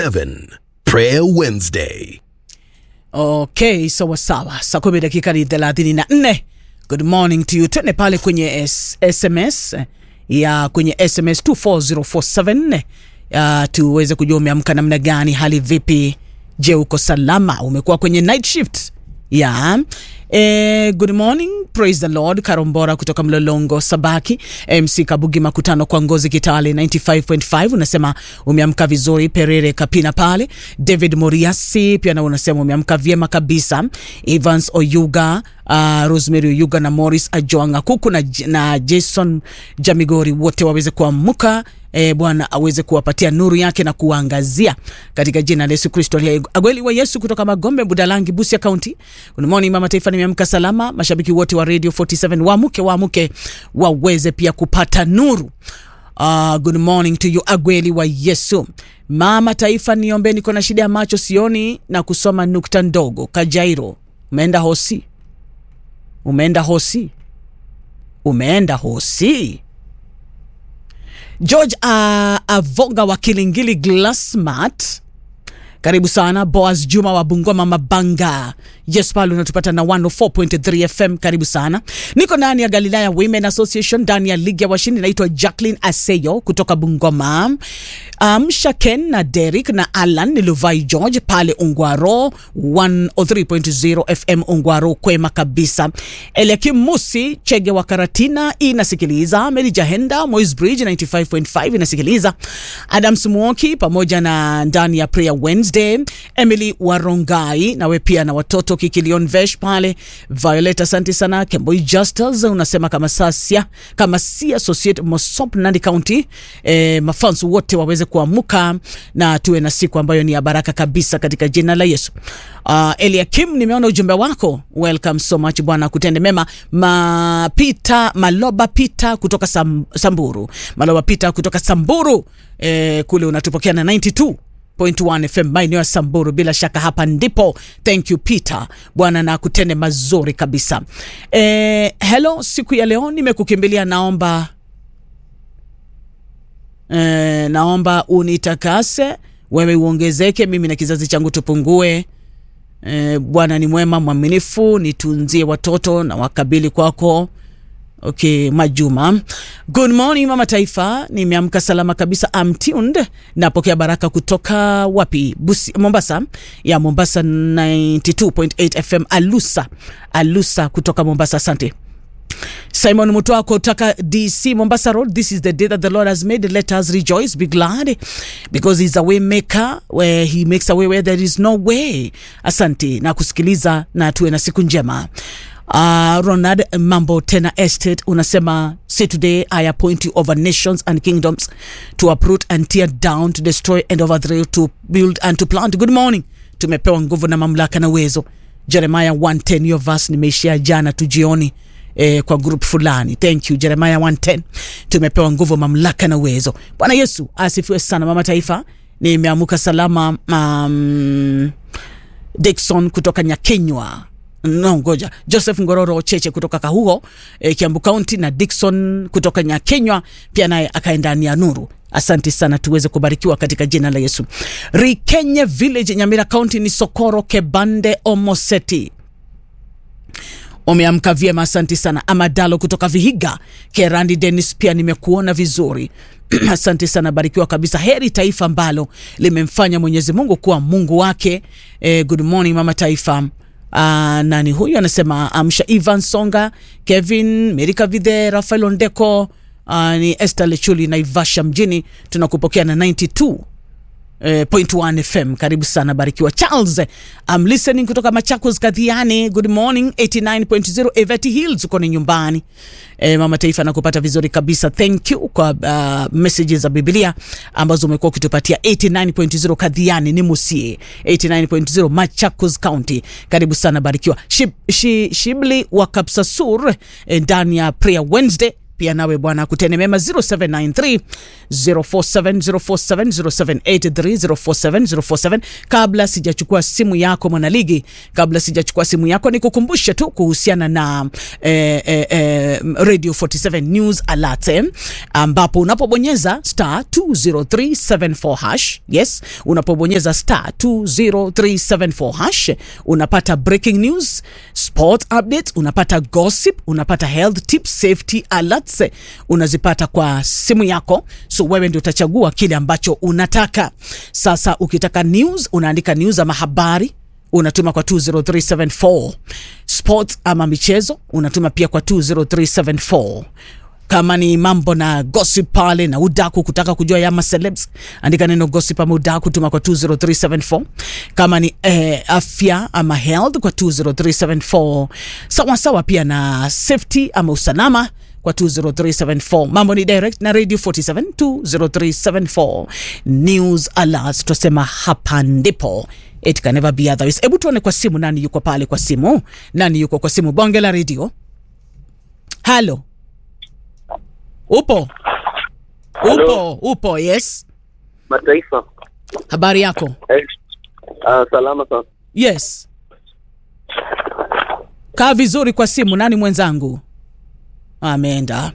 47 Prayer Wednesday. Okay, sawa sawa, saa kumi dakika ni thelathini na nne. Good morning to you. Twende pale kwenye S SMS ya kwenye SMS 24047 ya tuweze kujua umeamka namna gani, hali vipi? Je, uko salama? Umekuwa kwenye night shift ya Eh, good morning praise the lord karombora kutoka mlolongo sabaki mc kabugi makutano kwa ngozi kitale 95.5 unasema umeamka vizuri perere kapina pale david moriasi pia na unasema umeamka vyema kabisa evans oyuga uh, rosemary oyuga na morris ajoanga kuku na, na jason jamigori wote waweze kuamka e, bwana aweze kuwapatia nuru yake na kuwaangazia katika jina la yesu kristo aliye agweli wa yesu kutoka magombe budalangi busia county good morning mama taifa nimeamka salama mashabiki wote wa radio 47 waamuke waamuke waweze pia kupata nuru Uh, good morning to you agweli wa yesu mama taifa niombe niko na shida ya macho sioni na kusoma nukta ndogo kajairo umeenda hosi umeenda hosi umeenda hosi george uh, avoga wa kilingili glassmat karibu sana boas juma wa bungoma mabanga yes pale unatupata na 104.3 fm karibu sana niko ndani ya galilaya women association ndani ya ligi ya washindi naitwa jacklin aseyo kutoka bungoma amsha um, ken na derik na alan ni luvai george pale ungwaro 103.0 fm ungwaro kwema kabisa eliakim musi chege wa karatina inasikiliza meri jahenda mois bridge 95.5 inasikiliza adams muoki pamoja na ndani ya prayer wednesday emily warongai nawe pia na watoto kikilion vesh pale violet asante sana kemboi justus unasema kama sasia kama si associate mosop nandi county e, mafans wote waweze kuamuka na tuwe na siku ambayo ni ya baraka kabisa katika jina la yesu uh, eliakim nimeona ujumbe wako welcome so much bwana kutende mema mapita maloba pita kutoka Sam, samburu maloba pita kutoka samburu e, kule unatupokea na 92 1 FM maeneo ya Samburu. Bila shaka hapa ndipo. Thank you Peter, Bwana na kutende mazuri kabisa. E, hello, siku ya leo nimekukimbilia, naomba e, naomba unitakase wewe, uongezeke, mimi na kizazi changu tupungue. E, Bwana ni mwema mwaminifu, nitunzie watoto na wakabili kwako Okay, Majuma. Good morning mama taifa, nimeamka salama kabisa. I'm tuned. Napokea baraka kutoka wapi? Busi, Mombasa. Ya Mombasa 92.8 FM Alusa. Alusa kutoka Mombasa. Asante. Simon Mutoa kutoka DC Mombasa Road. This is the day that the Lord has made. Let us rejoice, be glad because he's a way maker where he makes a way where there is no way. Asante na kusikiliza na tuwe na siku njema. Uh, Ronald Mambo Tena Estate unasema say today I appoint you over nations and kingdoms to uproot and tear down to destroy and overthrow to build and to plant. Good morning. Tumepewa nguvu na mamlaka na uwezo. Jeremiah 110 hiyo verse nimeishia jana tu jioni eh, kwa group fulani. Thank you Jeremiah 110. Tumepewa nguvu, mamlaka na uwezo. Bwana Yesu asifiwe sana. Mama Taifa, nimeamuka salama. Um, Dickson kutoka Nyakenywa no ngoja joseph ngororo cheche kutoka kahuho e, kiambu kaunti na dikson kutoka nyakenywa pia naye akaenda ndani ya nuru asante sana tuweze kubarikiwa katika jina la yesu rikenye village nyamira kaunti ni sokoro kebande omoseti umeamka vyema asante sana amadalo kutoka vihiga kerandi denis pia nimekuona vizuri asante sana barikiwa kabisa heri taifa ambalo limemfanya mwenyezi mungu kuwa mungu wake e, good morning mama taifa Uh, nani huyu anasema amsha Ivan Songa, Kevin Merika Vidhe, Rafael Ondeko, uh, ni Esther Lechuli Naivasha mjini, tunakupokea na 92 Eh, point 1 FM karibu sana barikiwa Charles I'm listening kutoka Machakos Kadhiani good morning 89.0 Evati Hills uko ni nyumbani eh, mama taifa nakupata vizuri kabisa thank you kwa uh, messages za Biblia ambazo umekuwa ukitupatia 89.0 Kadhiani ni Musie 89.0 Machakos County karibu sana barikiwa Shib, shi, Shibli wa Kapsasur ndani eh, ya Prayer Wednesday pia nawe bwana akutende mema 0793 047 047 0783 047 047 kabla sijachukua simu yako mwanaligi kabla sijachukua simu yako nikukumbushe tu kuhusiana na eh, eh, eh, radio 47 news alert eh, ambapo unapobonyeza star 20374 hash yes unapobonyeza star 20374 hash unapata breaking news sport updates unapata gossip unapata health tips safety alerts eh, unazipata kwa simu yako so wewe ndio utachagua kile ambacho unataka sasa ukitaka news unaandika news ama habari unatuma kwa 20374 sports ama michezo unatuma pia kwa 20374 kama ni mambo na gossip pale na udaku kutaka kujua yama celebs andika neno gossip ama udaku tuma kwa 20374 kama ni eh, afya ama health kwa 20374 sawa sawa pia na safety ama usalama kwa 20374 mambo ni direct na radio 47 20374 news alerts tunasema hapa ndipo it can never be otherwise hebu tuone kwa simu nani yuko pale kwa simu nani yuko kwa simu bonge la radio halo upo upo upo yes mataifa habari yako eh, uh, salama sana yes kaa vizuri kwa simu nani mwenzangu ameenda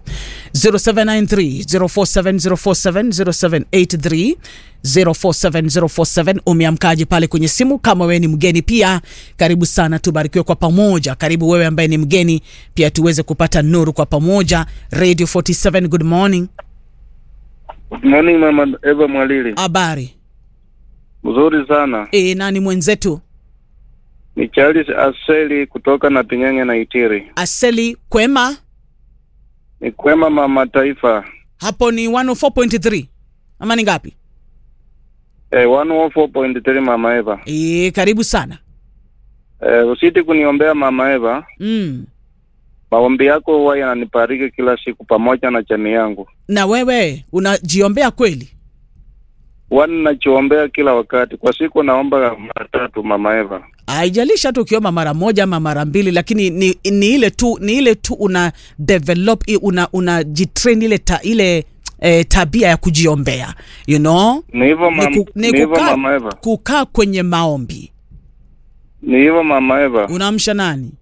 0793047047 0783047047 umeamkaji pale kwenye simu kama wewe ni mgeni pia karibu sana tubarikiwe kwa pamoja karibu wewe ambaye ni mgeni pia tuweze kupata nuru kwa pamoja radio 47 good morning Good morning mama Eva Mwalili habari mzuri sana e, nani mwenzetu ni Charles Aseli kutoka na Pinyenge na Itiri aseli kwema ni kwema mama taifa hapo ni 104.3 ama ni ngapi eh, 104.3 mama Eva e, karibu sana eh, usiti kuniombea mama Eva mm. maombi yako huwa yananibariki kila siku pamoja na jamii yangu na wewe unajiombea kweli huwa ninachoombea kila wakati kwa siku naomba mara tatu mama Eva haijalishi hata ukiomba mara moja ama mara mbili lakini ni, ni ile tu ni ile tu una develop i- una una jitrain ile ta, ile eh, tabia ya kujiombea you know ni hivyo ni, mam, ku, ni ni hivyo kukaa, mama Eva kukaa kwenye maombi ni hivyo mama Eva unaamsha nani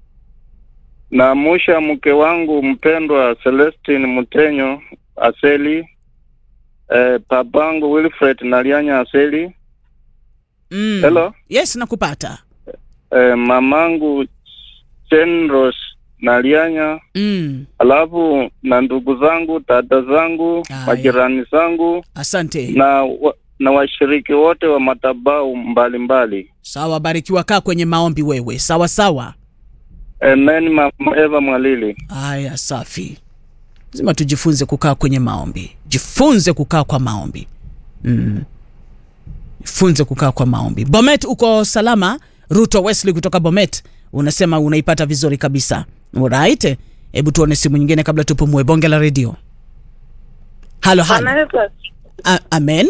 Naamusha mke wangu mpendwa Celestine Mutenyo Aseli, eh, babangu Wilfred Nalianya Aseli, mm. Hello? yes nakupata eh, mamangu Chenros Nalianya, mm. alafu na ndugu zangu, dada zangu, Aya. majirani zangu asante na wa, na washiriki wote wa madhabahu mbalimbali. sawa barikiwa kaa kwenye maombi wewe sawa sawa Amen, mama Eva Mwalili. haya safi lazima tujifunze kukaa kwenye maombi jifunze kukaa kwa maombi mm. jifunze kukaa kwa maombi bomet uko salama ruto wesley kutoka bomet unasema unaipata vizuri kabisa right hebu tuone simu nyingine kabla tupumue bonge la redio halo halo Anaweza A- amen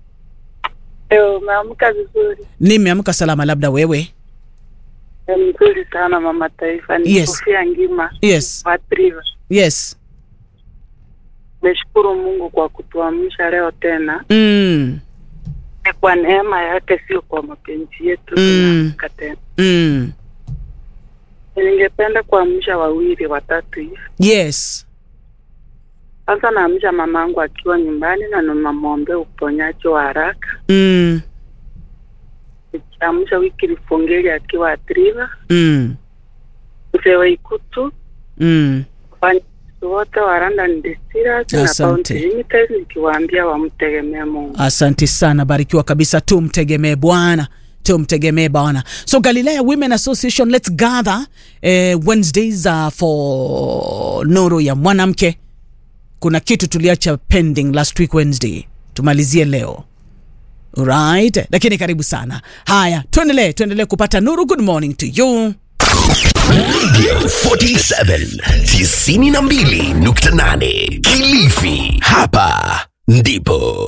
eh, umeamka vizuri nimeamka salama labda wewe Eh, mzuri sana mama taifa ni Yes. Sofia Ngima yes Watriva. yes Nashukuru Mungu kwa kutuamsha leo tena, mm. ni kwa neema yake, sio kwa mapenzi yetu. Mm. Tunaamka tena. Mm. Ningependa kuamsha wawili watatu hivi. yes Kwanza naamsha mamangu akiwa nyumbani na namwombea uponyaji wa haraka. mm. Nikiamsha wiki Lifongeli akiwa Atriva, Mm. mzee wa Ikutu, Mm. wafanyakazi wote wa London Distillers na Asante. Bounty Limited, nikiwaambia wamtegemee Mungu. asante sana barikiwa kabisa tumtegemee bwana tumtegemee bwana so galilea women association let's gather eh, wednesdays uh, for nuru ya mwanamke kuna kitu tuliacha pending last week wednesday tumalizie leo right lakini karibu sana haya tuendelee tuendelee kupata nuru good morning to you Radio 47 92.8 Kilifi. Hapa ndipo